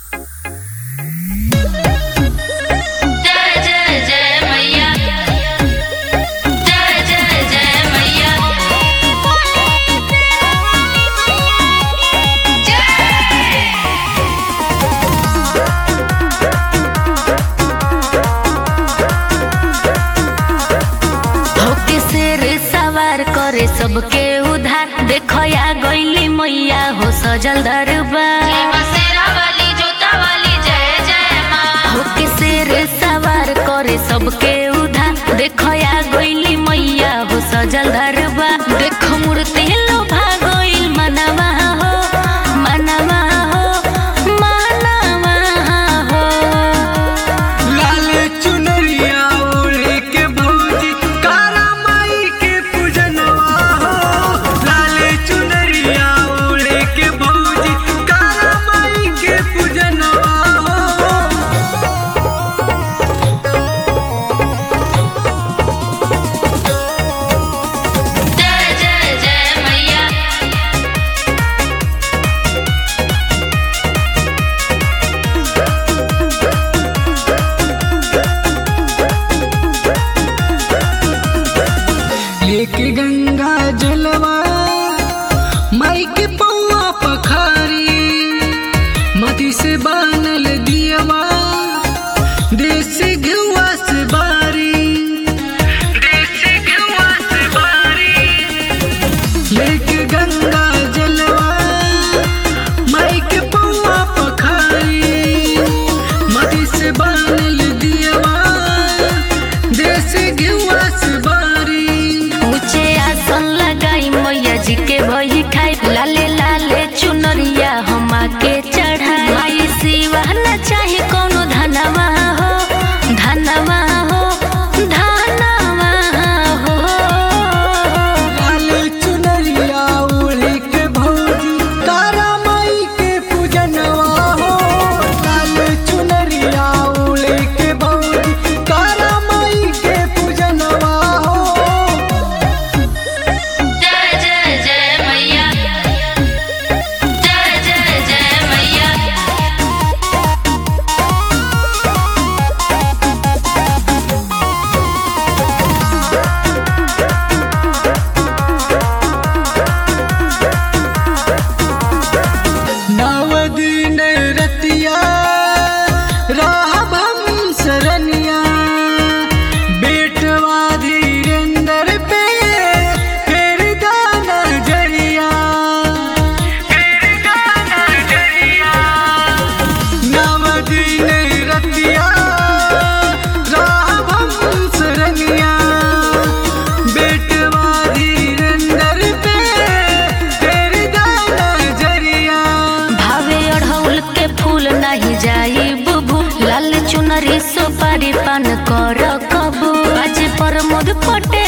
सबके उधार देखो या गईली मैया हो सजल दरबार होके शेर सवार करे सबके उधार देखो या गईली मैया हो सजल दरबार देखो मूर्ति लोभा गईल मनवा हो मनवा हो मनवा हो लाल चुनरिया ओढ़े के भौजी कारा माई के पूजनवा हो लाल चुनरिया ओढ़े के भौजी कारा माई के पूजनवा हो जय जय जय मैया लेके गंगा जलवा माई के पौआ पखारी मती से बानल दियवा देसी घुआ से बारी देसी घुआ से बारी लेके गंगा जलवा माई के पौआ पखारी मती से बानल दियवा देसी घुआ से बारी ऊंचे आसन लगाई मैया जी के भई खाई लाले लाले चुनरिया हमा के चढ़ाई माई सिवा न चाहे कोनो धनवा हो धनवा हो धनवा हो लाल चुनरिया ओढ़े के भौजी तारा माई के पूजनवा हो लाल चुनरिया ओढ़े के भौजी तारा माई के पूजनवा हो जय जय जय मैया जय जय जय मैया नव दिन रतिया राह हम सरनिया बेटवा धीरेन्द्र पे फिर गाना जरिया फिर गाना जरिया नव दिन रतिया राह हम सरनिया बेटवा धीरेन्द्र पे फिर गाना जरिया भावे अढ़ौल के फूल नहीं जाई बुबू लाल चुनरी सुपारी पान कर कबू आज प्रमोद पटेल